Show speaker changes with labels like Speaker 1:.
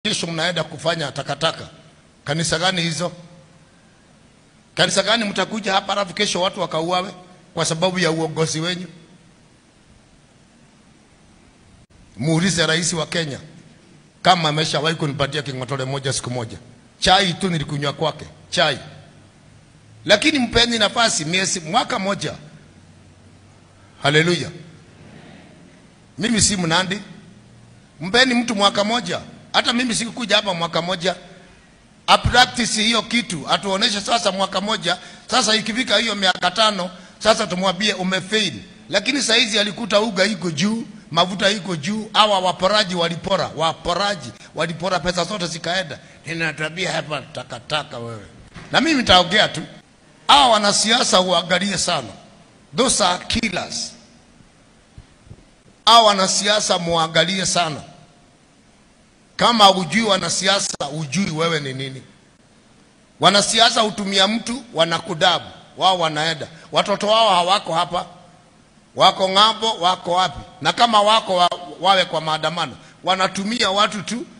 Speaker 1: kesho mnaenda kufanya takataka. Kanisa gani hizo? Kanisa gani mtakuja hapa alafu kesho watu wakauawe kwa sababu ya uongozi wenyu? Muulize rais wa Kenya kama ameshawahi kunipatia king'otole moja siku moja. Chai tu nilikunywa kwake, chai. Lakini mpeni nafasi miezi mwaka moja. Haleluya. Mimi si Mnandi. Mpeni mtu mwaka moja. Hata mimi sikukuja hapa mwaka moja. Apractice hiyo kitu, atuoneshe sasa mwaka moja. Sasa ikifika hiyo miaka tano, sasa tumwambie umefail. Lakini saizi alikuta uga iko juu, mafuta iko juu, hawa waporaji walipora, waporaji walipora pesa zote zikaenda. Ninatabia hapa takataka wewe. Na mimi nitaongea tu. Hawa wanasiasa uangalie sana. Those are killers. Hawa wanasiasa muangalie sana. Kama ujui wanasiasa, ujui wewe ni nini. Wanasiasa hutumia mtu, wanakudabu wao, wanaenda watoto wao hawako hapa, wako ng'ambo, wako wapi? Na kama wako wa, wawe kwa maandamano, wanatumia watu tu